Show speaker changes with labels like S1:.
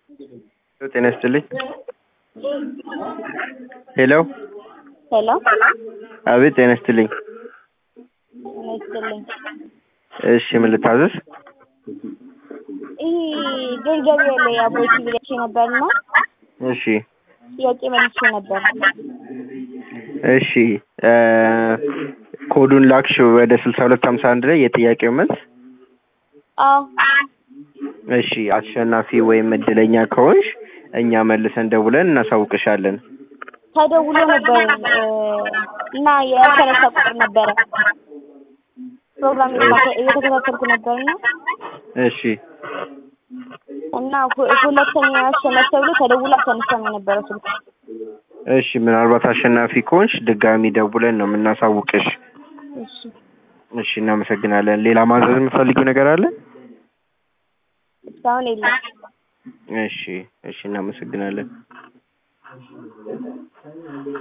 S1: ጤና ይስጥልኝ። ሄሎ
S2: ሄሎ
S1: አቤት፣ ጤና ይስጥልኝ።
S2: ጤና ይስጥልኝ።
S1: እሺ፣ ምን ልታዘዝ?
S2: ይሄ ድር ገበያ ላይ አቦይ ብለሽ ነበርና
S1: እሺ
S2: ጥያቄ መልሼ ነበር።
S1: እሺ እ ኮዱን ላክሽ ወደ ስልሳ ሁለት ሀምሳ አንድ ላይ የጥያቄው መልስ።
S2: አዎ
S1: እሺ አሸናፊ ወይም እድለኛ ከሆንሽ እኛ መልሰን ደውለን እናሳውቅሻለን።
S2: ተደውሎ ነበር እ እና የተነሳ ቁጥር ነበረ ፕሮግራም እየተከታተልኩ ነበርና
S1: እሺ
S2: እና ሁ- ሁለተኛ አሸነፍ ተብሎ ተደውሎ አልተነሳም የነበረው ስልክ።
S1: እሺ ምናልባት አሸናፊ ከሆንሽ ድጋሚ ደውለን ነው የምናሳውቅሽ።
S2: እሺ
S1: እሺ እናመሰግናለን። ሌላ ማዘዝ የምትፈልጊው ነገር አለ?
S2: እስካሁን የለም።
S1: እሺ እሺ እናመሰግናለን።